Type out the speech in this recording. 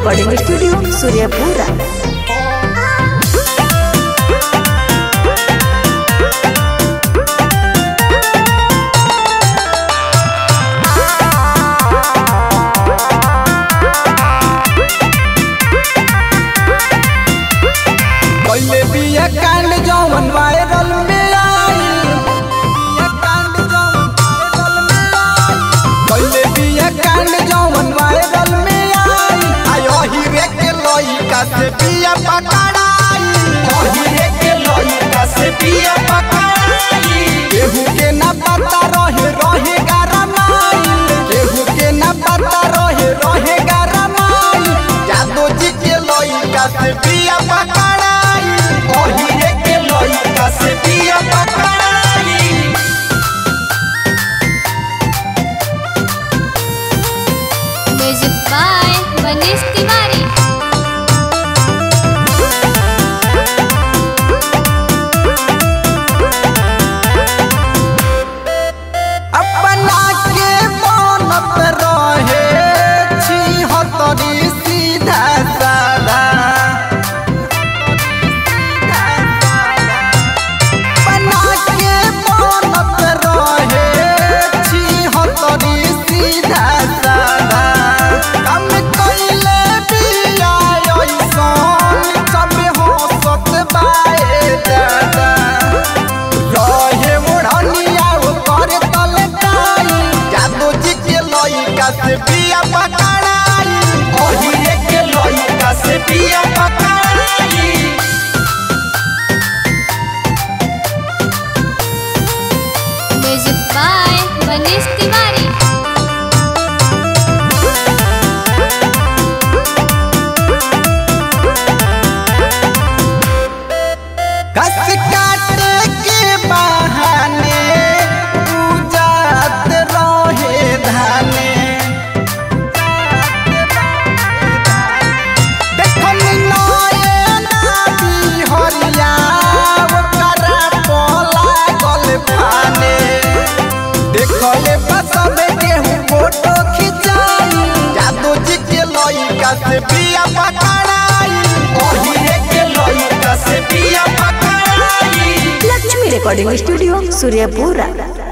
recording studio Suryapura पहले बिया कांड जौवन वायरल में आइल बिया कांड जौवन वायरल में आइल पहले बिया कांड जौवन वायरल में आइल आयो हीरे के लइका से बिया पकड़ाई हीरे के लइका से बिया पकड़ाई केहू के ना पता रहे रहे गरमाइल केहू के ना पता रहे रहे गरमाइल जादू जी के लइका से बिया पकड़ाई हीरे के लइका से बिया पकड़ाई म्यूजिक बाय मनीष तिवारी अपना के बनत रहे छी हतरी सीधा साधा अपना के बनत रहे छी हतरी सीधा साधा काम कइले बिया ऐसन सब हंसत बाए दादा रहे ओढ़निया ओकर तलकाई जादू जी के लइका से बिया पकड़ाई ओहिरे के लइका से बिया पकड़ाई म्यूजिक बाय मनीष तिवारी घस काटे के बहाने पूजात रहे धाने देखल नये नादी हरिया ओकरा पला गल फाने देखले बसबे केहू फोटो खिंचाई जादू जी के लइका से बिया पकड़ाई ओहिरे के लइका से बिया पकड़ाई लक्ष्मी रिकॉर्डिंग स्टूडियो सूर्यपुरा